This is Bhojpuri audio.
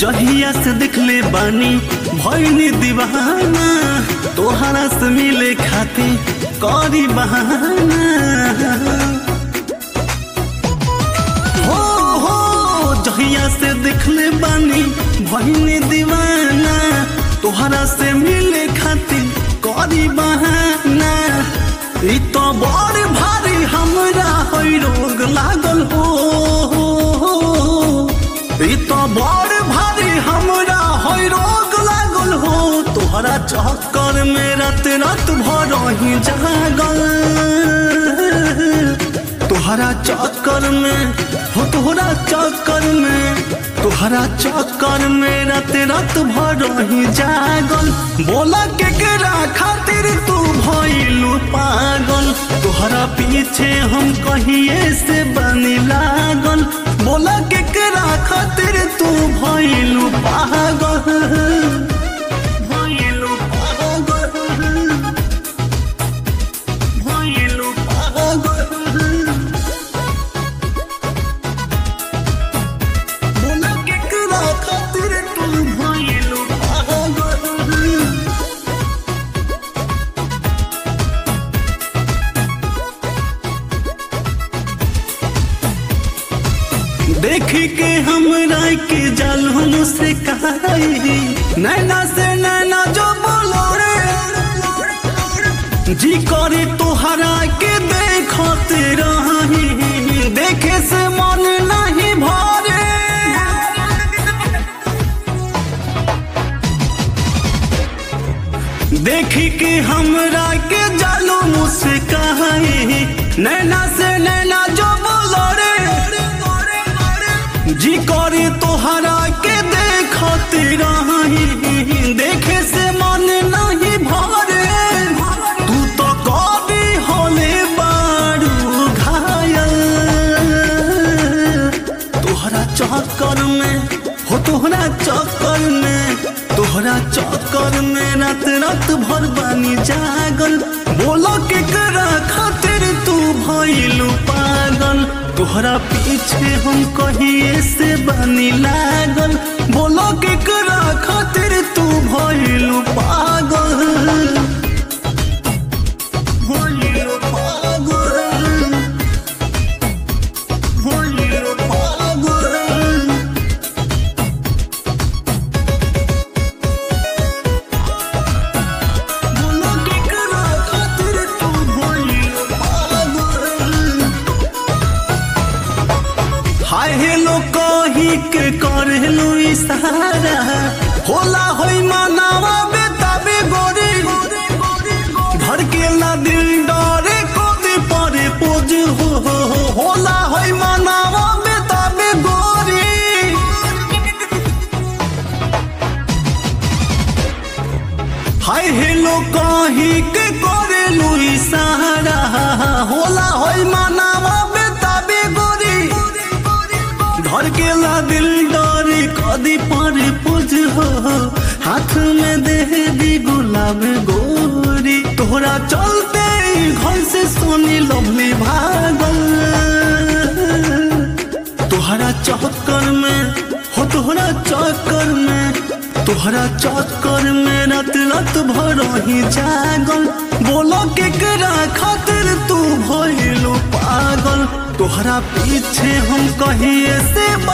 जहिया से देखले बानी भइनी दीवाना तोहरा से मिले खातिर करी बहाना हो हो जहिया से देखले बानी भइनी दीवाना तोहरा से मिले खातिर करी बहाना ई तो बड़ भारी हमरा होई रोग लागल हो ई तो बड़ भारी हमरा होई रोग लागल हो तोहरा चक्कर में रात रात भर ही जागल तोहरा चक्कर में हो तोहरा चक्कर में तोहरा चक्कर में रात रात भर ही जागल बोला के केरा खातिर तू भइलू पागल तोहरा पीछे हम कहिए से बनी लागल बोला के केरा खातिर तू भइलू पागल भइलू पागल भइलू पागल बोला के केरा खातिर तू भइलू पागल देखी के हमरा के जालून से कहाई नैना से नैना जो बोलो रे जी करे तोहरा के देखत रही देखे से मन नहीं भरे देखी के हमरा के जालो मुझसे कहाई नैना से नैना जो बोलो रे जी करे तोहरा के देखत रही देखे से मन नहीं भरे तू तो कभी होले बारू घायल तोहरा चक्कर में हो तोहरा चक्कर में तोहरा चक्कर में रात रात भर बानी जागल बोलो के करा खातिर तू भइलू पागल तोहरा पीछे हम कहिए से बानी लागल बोलो के करा खातिर तू भइलू पागल भइलू पागल भइलू पागल बोलो के करा खातिर तू भइलू पागल हाय हेलो कही के करेलू इशारा होला होई मानावा बेताबे गोरी धड़केला दिल डरे कोते परे पोज हो हो हो होला होई मानावा बेताबे गोरी हाय हेलो कही के करेलू इशारा होला होई मानावा बेताबे गोरी धड़केला दिल डरे कदी पर पुज हो हाथ में दे दी गुलाब गोरी तोहरा चलते ही घर से सोनी लवली भागल तोहरा चक्कर में हो तोहरा चक्कर में तोहरा चक्कर में रात रात भर ही जागल बोलो के करा खातिर तू भइलू पागल तोहरा पीछे हम कहिए से